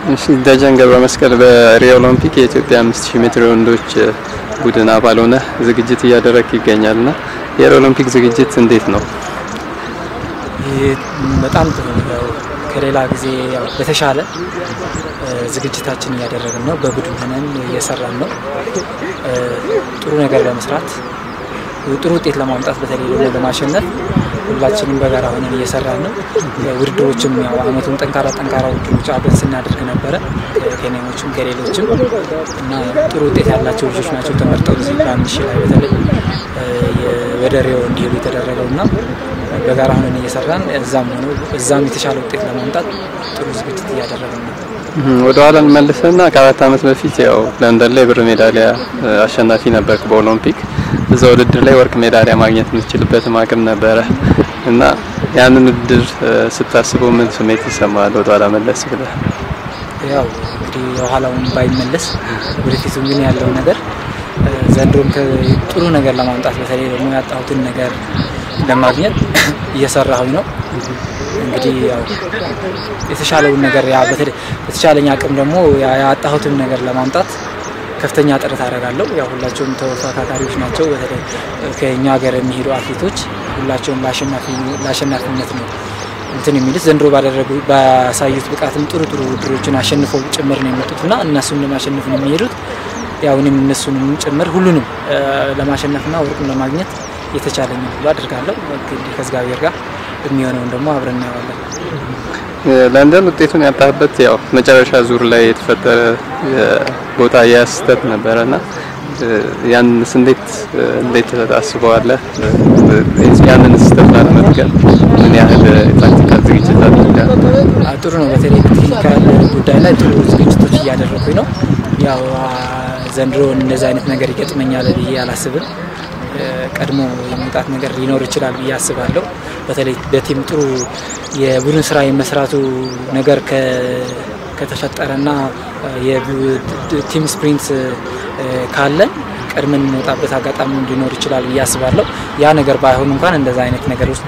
እሺ ደጀን ገብረ መስቀል በሪዮ ኦሎምፒክ የኢትዮጵያ 5000 ሜትር ወንዶች ቡድን አባል ሆነ ዝግጅት እያደረግ ይገኛልና የሪዮ ኦሎምፒክ ዝግጅት እንዴት ነው? ይህ በጣም ጥሩ ነው። ከሌላ ጊዜ ያው በተሻለ ዝግጅታችን እያደረግን ነው። በቡድን ሆነን እየሰራን ነው። ጥሩ ነገር ለመስራት ጥሩ ውጤት ለማምጣት በተለይ ደግሞ ለማሸነፍ ሁላችንም በጋራ ሆነን እየሰራን ነው። ውድድሮችም ያው አመቱን ጠንካራ ጠንካራ ውድድሮች አብረን ስናደርግ ነበረ ከኬንያዎችም ከሌሎችም እና ጥሩ ውጤት ያላቸው ልጆች ናቸው ተመርጠው እዚህ በአንድ ሺህ ላይ በተለይ ወደ ሪዮ እንዲሄዱ የተደረገው እና በጋራ ሆነን እየሰራን እዛም ሆኖ እዛም የተሻለ ውጤት ለማምጣት ጥሩ ዝግጅት እያደረግን ነው። ወደ ኋላ እንመልስና ከአራት ዓመት በፊት ያው ለንደን ላይ ብር ሜዳሊያ አሸናፊ ነበርክ በኦሎምፒክ። እዛ ውድድር ላይ ወርቅ ሜዳሊያ ማግኘት የምትችልበትም አቅም ነበረ እና ያንን ውድድር ስታስበው ምን ስሜት ይሰማል? ወደ ኋላ መለስ ብለህ ያው እንግዲህ የኋላውን ባይመለስ ወደፊቱ ግን ያለው ነገር ዘንድሮም ጥሩ ነገር ለማምጣት በተለይ ደግሞ ያጣሁትን ነገር ለማግኘት እየሰራሁኝ ነው። እንግዲህ ያው የተሻለውን ነገር ያ በተለይ በተሻለኝ አቅም ደግሞ ያጣሁትን ነገር ለማምጣት ከፍተኛ ጥረት አደርጋለሁ። ያው ሁላቸውም ተፎካካሪዎች ናቸው። በተለይ ከኛ ሀገር የሚሄዱ አትሌቶች ሁላቸውም ለአሸናፊነት ነው እንትን የሚሉት ዘንድሮ ባደረጉ ባሳዩት ብቃትም ጥሩ ጥሩ ውድድሮችን አሸንፈው ጭምር ነው የመጡት እና እነሱን ለማሸነፍ ነው የሚሄዱት። ያው እኔም እነሱንም ጭምር ሁሉንም ለማሸነፍና ወርቁን ለማግኘት የተቻለኝ ሁሉ አድርጋለሁ። እንግዲህ ከእግዚአብሔር ጋር የሚሆነውን ደግሞ አብረን እናየዋለን። ለንደን ውጤቱን ያጣህበት ያው መጨረሻ ዙር ላይ የተፈጠረ ቦታ የስህተት ነበረና ያንስ እንዴት እንዴት ታስበዋለህ? ያንን ስህተት ላለመድገም ምን ያህል ታክቲካል ዝግጅት አድርጋል? ጥሩ ነው። በተለይ ቴክኒካል ጉዳይ ላይ ጥሩ ዝግጅቶች እያደረኩኝ ነው። ያው ዘንድሮ እንደዚህ አይነት ነገር ይገጥመኛል ብዬ አላስብም። ቀድሞ የመውጣት ነገር ሊኖር ይችላል ብዬ አስባለሁ። በተለይ በቲም ጥሩ የቡድን ስራ የመስራቱ ነገር ከተፈጠረና የቲም ስፕሪንት ካለን ቀድመን የምንወጣበት አጋጣሚ ሊኖር ይችላል ብዬ አስባለሁ። ያ ነገር ባይሆን እንኳን እንደዛ አይነት ነገር ውስጥ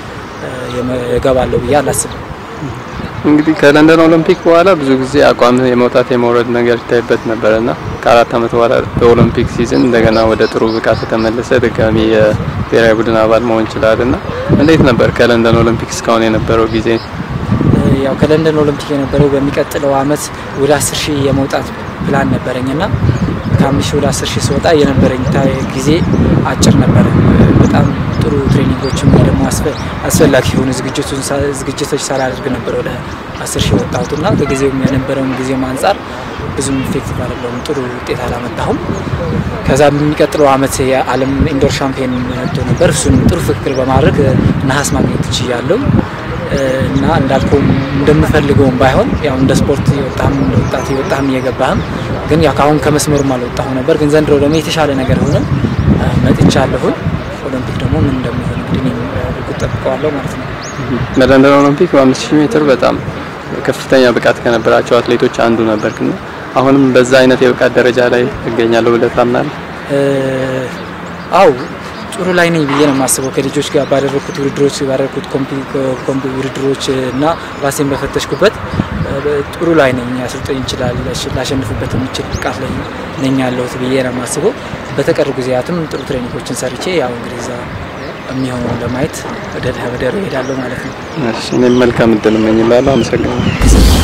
እገባለሁ ብዬ አላስብም። እንግዲህ ከለንደን ኦሎምፒክ በኋላ ብዙ ጊዜ አቋም የመውጣት የመውረድ ነገር ይታይበት ነበርና ከአራት ዓመት በኋላ በኦሎምፒክ ሲዝን እንደገና ወደ ጥሩ ብቃት የተመለሰ ድጋሚ የብሔራዊ ቡድን አባል መሆን ይችላልና እንዴት ነበር ከለንደን ኦሎምፒክ እስካሁን የነበረው ጊዜ? ያው ከለንደን ኦሎምፒክ የነበረው በሚቀጥለው አመት ወደ አስር ሺህ የመውጣት ፕላን ነበረኝና ከአምስት ሺህ ወደ አስር ሺህ ስወጣ የነበረኝ ጊዜ አጭር ነበረ። በጣም ጥሩ ትሬኒንጎችም ደግሞ አስፈላጊ የሆኑ ዝግጅቶች ሳላደርግ ነበር ወደ አስር ሺህ ወጣሁት እና ከጊዜውም የነበረውን ጊዜም አንጻር ብዙም ኢፌክቲቭ አይደለሁም። ጥሩ ውጤት አላመጣሁም። ከዛ በሚቀጥለው አመት የዓለም ኢንዶር ሻምፒዮን መጥቶ ነበር። እሱንም ጥሩ ፍክክር በማድረግ ነሐስ ማግኘት ትችያለሁ እና እንዳልከውም እንደምፈልገውም ባይሆን ያው እንደ ስፖርት የወጣህም እንደ ወጣት የወጣህም እየገባህም ግን ያው ከአሁን ከመስመሩም አልወጣሁ ነበር። ግን ዘንድሮ ደግሞ የተሻለ ነገር ሆነ መጥቻለሁኝ። ኦሎምፒክ ደግሞ ምን እንደሚሆን እንግዲህ እኔም ጉጉት ጠብቀዋለሁ ማለት ነው። በለንደን ኦሎምፒክ በአምስት ሺህ ሜትር በጣም ከፍተኛ ብቃት ከነበራቸው አትሌቶች አንዱ ነበርክና አሁንም በዛ አይነት የብቃት ደረጃ ላይ እገኛለሁ ብለህ ታምናለህ? አው ጥሩ ላይ ነኝ ብዬ ነው የማስበው። ከልጆች ጋር ባደረግኩት ውድድሮች ባደረግኩት ውድድሮች እና ራሴን በፈተሽኩበት ጥሩ ላይ ነኝ። ያሰልጠኝ ይችላል ላሸንፍበት የሚችል ብቃት ላይ ነኝ ያለሁት ብዬ ነው የማስበው። በተቀሩ ጊዜያትም ጥሩ ትሬኒንጎችን ሰርቼ ያው እንግዲህ እዛ የሚሆነው ለማየት ወደ ሄዳለሁ ማለት ነው። እሺ፣ እኔም መልካም እድል እመኝላለሁ። አመሰግናለሁ።